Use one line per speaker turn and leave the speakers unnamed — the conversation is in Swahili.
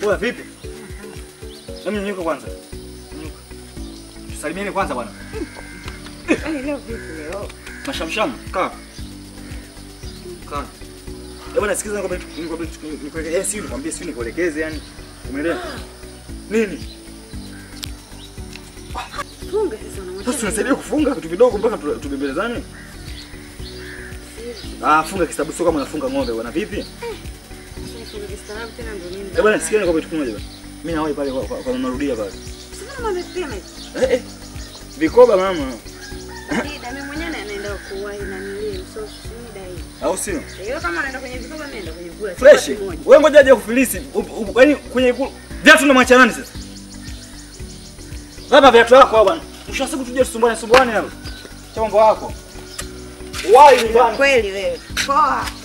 Poa vipi? Hebu nyanyuka kwanza. Nyanyuka. Tusalimiane kwanza bwana.
Yaani leo vipi leo?
Mashamsham, kaa. Kaa. Eh bwana sikiza nikwambie nikwambie nikuelekeze eh, si nikwambie si nikuelekeze yani. Umeelewa? Nini?
Funga sasa unamwacha.
Sasa tunasaidia kufunga vitu vidogo mpaka tu- tubembelezane. Ah, funga kisabu sio kama unafunga ng'ombe bwana. Vipi?
Funga kistaarabu tena ndio nini?
Eh bwana sikia nikwambie kitu kimoja bwana. Mimi na wewe pale kwa- kwa kwa marudia pale.
Sasa mama amepima hivi.
Eh eh. Vikoba mama.
Shida mimi mwenyewe anaenda kuwahi na nilie so shida hii.
Au sio?
Hiyo kama anaenda kwenye vikoba mimi naenda kwenye kula.
Fresh. Wewe ngoja aje kufilisi. Yaani kwenye ku- viatu na mwacha nani sasa? Baba viatu wako bwana. Mwisho wa siku tuje tusumbuane sumbuane hapa. Cha mambo yako. Wai nyumbani.
Kweli wewe. Poa.